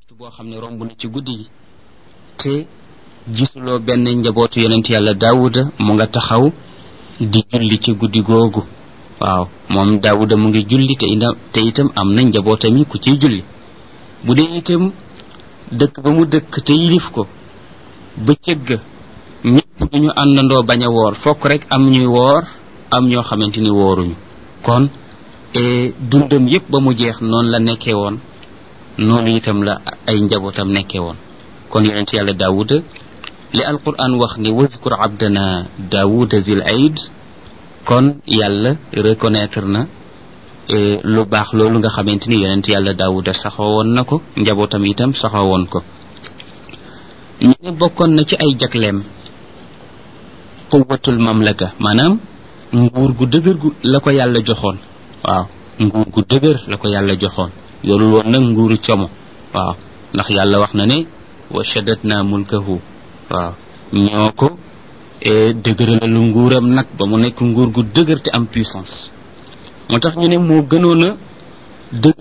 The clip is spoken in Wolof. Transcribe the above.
boo xam ne romb na ci guddi gi te gisuloo benn njabootu yonent yàlla daawuda mu nga taxaw di julli ci guddi googu waaw moom daawuda mu ngi julli te itam te itam am na njabootam yi ku ciy julli bu dee itam dëkk ba mu dëkk te yilif ko bëccëg ga ñëpp duñu àndandoo bañ a woor fokk rek am ñuy woor am ñoo xamante ni wooruñu kon dundam yépp ba mu jeex noonu la nekkee woon noonu itam la ay njabootam nekkee woon kon yonent yàlla daawuda li alquran wax ni wazkur abdana daawuda zil aid kon yàlla reconnaître na lu baax loolu nga xamante ni yonent yàlla daawuda saxoo woon na ko njabootam itam saxoo woon ko ñu ne bokkoon na ci ay jagleem quwatul mamlaka maanaam nguur gu dëgër gu la ko yàlla joxoon waaw nguur gu dëgër la ko yàlla joxoon yorul woon nag nguuru como waaw ndax yàlla wax na ne wa shaddatna mulkahu waaw ñoo ko dëgëralalu nguuram nag ba mu nekk nguur gu dëgër te am puissance moo tax ñu ne moo gënoon a dëgg